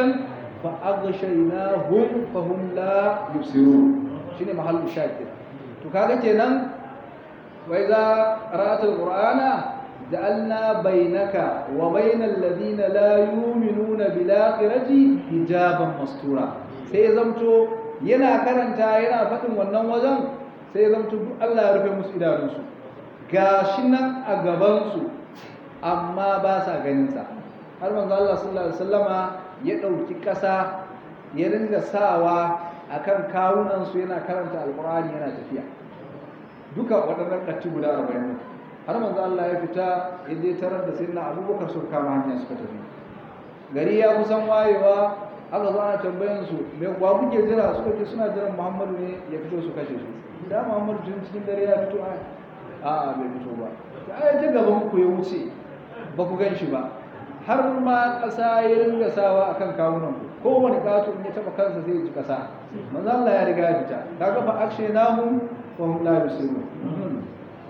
فأغشيناهم فهم لا يبصرون شنو محل الشاهد تكاغا kenan وإذا قرأت القرآن جعلنا بينك وبين الذين لا يؤمنون بالآخرة حجابا مستورا sai zamto yana karanta yana faɗin wannan wajen sai zamto duk Allah ya rufe musu idanunsu gashi nan a gabansu amma ba sa ganinsa har manzo Allah sallallahu alaihi wasallama ya ɗauki ƙasa ya ringa sawa akan kawunansu yana karanta alƙur'ani yana tafiya duka waɗannan ɗatti guda arba'in har manzo Allah ya fita ya je tarar da sayyidina Abubakar suka kama hanya suka tafi gari ya kusan wayewa aka zo ana tambayan su me wa kuke jira suka ce suna jiran Muhammadu ne ya fito su kashe su da Muhammadu tun cikin dare ya fito a a bai fito ba ai ta gaban ku ya wuce ba ku gan shi ba har ma ƙasa ya ringa sawa akan kawunan ku kowane ƙato in ya taɓa kansa zai ji ƙasa manzo Allah ya riga ya fita kaga fa akshe nahu وهم لا يبصرون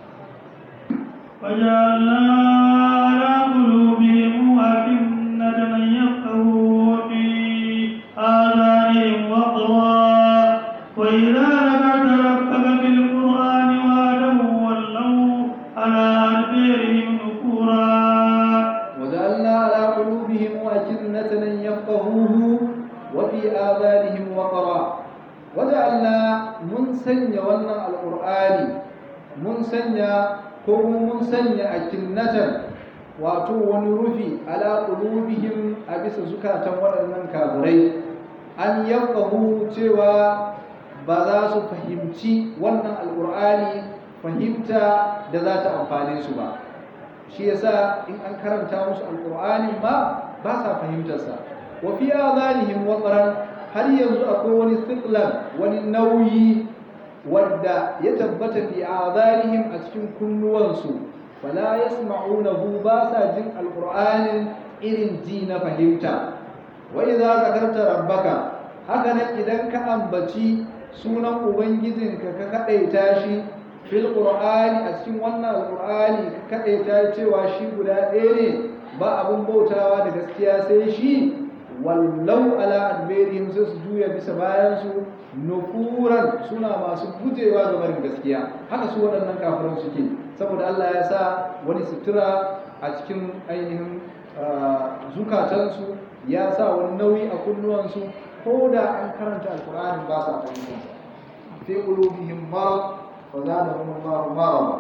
وجعلنا على قلوبهم أكنة أن يفقهوا وفي آذانهم وقرا وإذا ذكرت ربك في القرآن وعده ولوا على أدبارهم نفورا وجعلنا على قلوبهم أكنة أن يفقهوه وفي آذانهم وقرا وجعلنا mun sanya wannan alqur'ani mun sanya ko kuma mun sanya akinnatan wato wani rufi ala qulubihim a bisa zukatan waɗannan kafirai an yafqahu cewa ba za su fahimci wannan alqur'ani fahimta da za ta amfane su ba shi yasa in an karanta musu alqur'anin ma ba sa fahimtarsa wa fi adhanihim waqran har yanzu akwai wani thiqlan wani nauyi wadda ya tabbata fi adhanihim a cikin kunnuwansu fala yasma'unahu ba sa jin alqur'anin irin ji na fahimta wa idza zakarta rabbaka haka nan idan ka ambaci sunan ubangijinka ka kadaita shi fil qur'ani a cikin wannan alqur'ani ka kadaita cewa shi guda ɗaya ne ba abun bautawa da gaskiya sai shi wallau ala adberihim sai su juya bisa bayan su nufuran suna masu gujewa ga barin gaskiya haka su waɗannan kafiran suke saboda Allah ya sa wani sutura a cikin ainihin zukatansu ya sa wani nauyi a kunnuwansu ko da an karanta alkur'ani ba sa fahimta fi qulubihim marad fa zadahum Allahu marada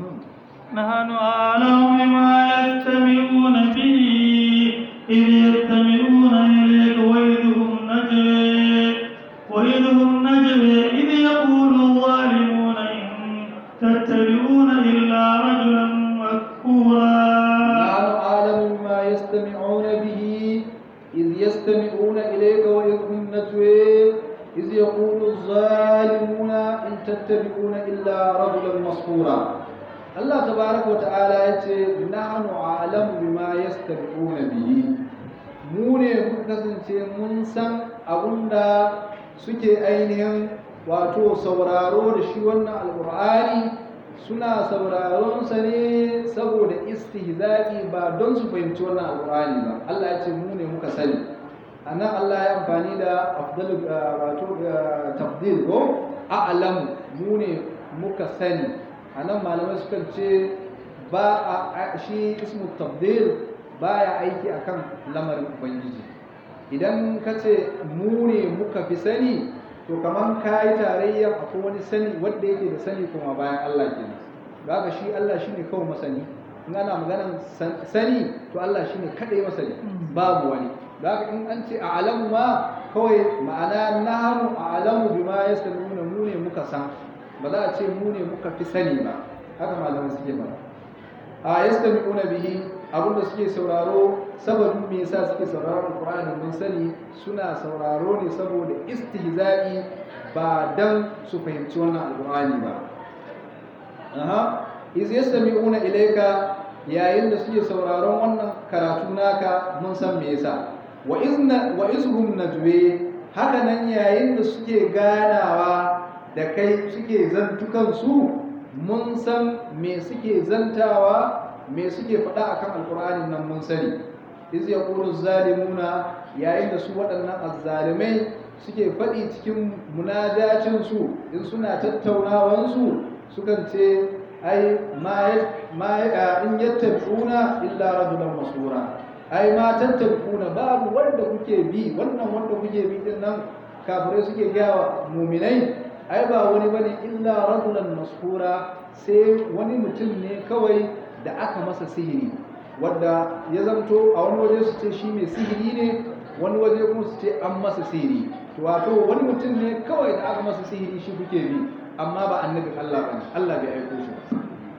نحن أعلم بما يستمعون به إذ يستمعون إليك وإذ هم نجوى وإذ هم نجوى إذ يقول الظالمون إن تتبعون إلا رجلا مكفورا نحن أعلم بما يستمعون به إذ يستمعون إليك وإذ هم نجوى إذ يقول الظالمون إن تتبعون إلا رجلا مسحورا Allah tabaraka wata'ala ya ce nahnu a'lamu bima yastabiquna bihi mu ne muka kasance mun san abunda suke ainihin wato sauraro da shi wannan alqur'ani suna sauraron sa ne saboda istihza'i ba don su fahimci wannan alqur'ani ba Allah ya ce mu ne muka sani anan Allah ya amfani da afdalu wato tafdil ko a'lamu mu ne muka sani a nan malamai sukan ce ba a shi ismu tabdil baya aiki akan lamarin ubangiji idan ka ce mu ne muka fi sani to kamar ka yi tarayya akwai wani sani wanda yake da sani kuma bayan Allah kenan da haka shi Allah shine kawai masani in ana maganan sani to Allah shine kadai masani babu wani da haka in an ce a alamu ma kawai ma'ana nahnu a alamu bima yastamuna mu ne muka san ba za a ce mu ne muka fi sani ba haka malaman suke ba a yastami'una bihi abinda suke sauraro sababin me yasa suke sauraron Qur'ani mun sani suna sauraro ne saboda istihza'i ba dan su fahimci wannan alqur'ani ba aha iz yastami'una ilayka yayin da suke sauraron wannan karatu naka mun san me yasa wa izna wa izhum najwe haka nan yayin da suke ganawa da kai suke zantukan su mun san me suke zantawa me suke faɗa akan alkur'ani nan mun sani iz yaqulu zalimuna yayin da su waɗannan azzalimai suke faɗi cikin munajacin su in suna tattaunawan su sukan ce ai ma ma in yattabi'una illa rajulan masura ai ma tattabi'una babu wanda kuke bi wannan wanda kuke bi din nan kafirai suke gawa muminai ai ba wani bane illa rajulan mashura sai wani mutum ne kawai da aka masa sihiri wanda ya zanto a wani waje su ce shi mai sihiri ne wani waje kuma su ce an masa sihiri to wato wani mutum ne kawai da aka masa sihiri shi kuke bi amma ba annabin Allah bane Allah bai aiko shi ba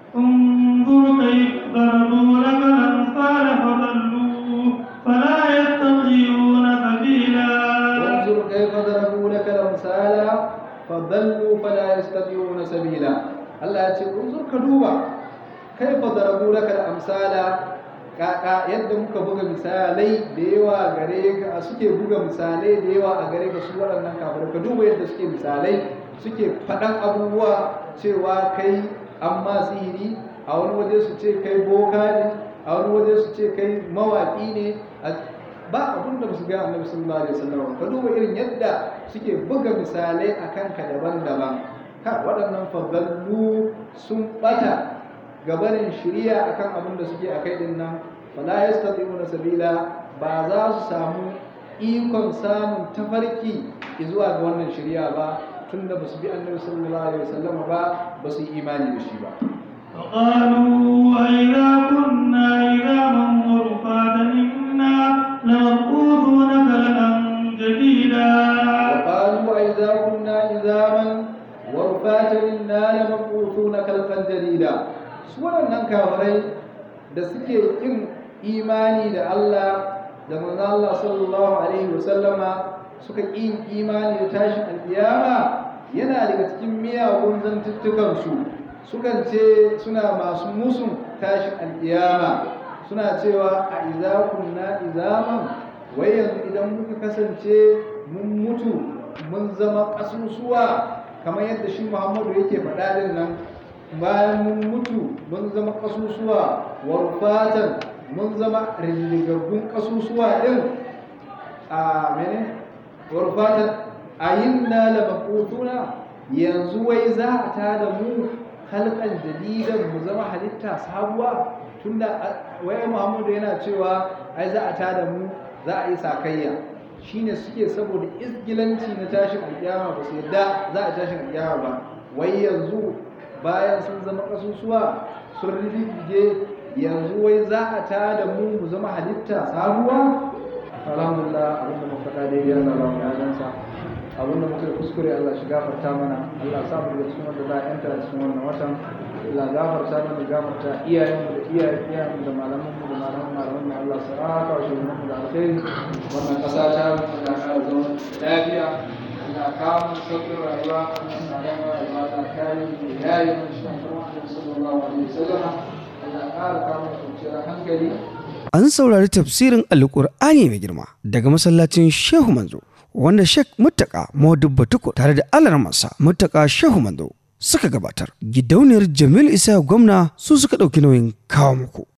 انظر كيف ضربوا لك الأمثال فضلوا فلا يستطيعون سبيلا وانظر كيف ضربوا لك الامثال فضلوا فلا يستطيعون سبيلا Allah ya ce unzur ka duba kaifa darabu laka al-amsala kaka yadda muka buga misalai da yawa gare ka suke buga misalai da yawa a gare ka su waɗannan kafirai ka duba yadda suke misalai suke faɗan abubuwa cewa kai an ma sihiri a wani waje su ce kai boka ne a wani waje su ce kai mawaƙi ne ba abin da su ga annabi sallallahu alaihi wasallam ka duba irin yadda suke buga misalai akan ka daban-daban ka waɗannan fadallu sun bata gabanin shiriya akan abin da suke akai din nan fala yastati'una sabila ba za su samu ikon samun tafarki zuwa ga wannan shiriya ba tunda ba su bi annabi sallallahu alaihi wasallam ba ba su yi imani da shi ba فقالوا أئذا كنا عظاما ورفاتا إنا لمبعوثون خلقا جديدا وقالوا أئذا كنا عظاما ورفاتا إنا لمبعوثون خلقا جديدا سورة نكاوري da suke yin imani da Allah da manzo Allah sallallahu alaihi wasallama suka yin imani da tashin alkiyama yana daga cikin miyagun zantuttukan su sukan ce suna masu musun tashin alkiyama suna cewa a iza kunna izaman wai yanzu idan muka kasance mun mutu mun zama ƙasusuwa kamar yadda shi muhammadu yake faɗa din nan bayan mun mutu mun zama ƙasusuwa warfatan mun zama rindigaggun ƙasusuwa ɗin a mene warfatan a yin na labakutuna yanzu wai za a tada mu halkan jadidan mu zama halitta sabuwa tunda wai muhammadu yana cewa ai za a tada mu za a yi sakayya shine suke saboda isgilanci na tashin alkiyama ba su yadda za a tashin alkiyama ba wai yanzu bayan sun zama kasusuwa sun riddige yanzu wai za a tada mu mu zama halitta sabuwa alhamdulillah abinda muka faɗa daidai Allah ba mu yadansa abinda muka yi kuskure Allah shi gafarta mana Allah sa mu da cikin wanda za a yanta a cikin wannan watan Allah gafarta mana gafarta iyayenmu da iyayen iyayenmu da malamanmu da malaman malaman mu Allah sa aka wa shugabanmu da alkhairi wannan ƙasa ta mu da ƙara zama lafiya Allah kawo mu sauƙin rayuwa Allah sa da rayuwa da kare mu da yayi mu shi Muhammad sallallahu alaihi wasallam Allah ƙara kawo mu kwanciyar hankali An saurari tafsirin Alƙur'ani mai girma daga masallacin Shehu Manzo wanda Sheikh Muttaka Modubba Tukur tare da alarmansa Muttaka Shehu Manzo suka gabatar. Gidauniyar Jamil Isa gwamna su suka ɗauki nauyin kawo muku.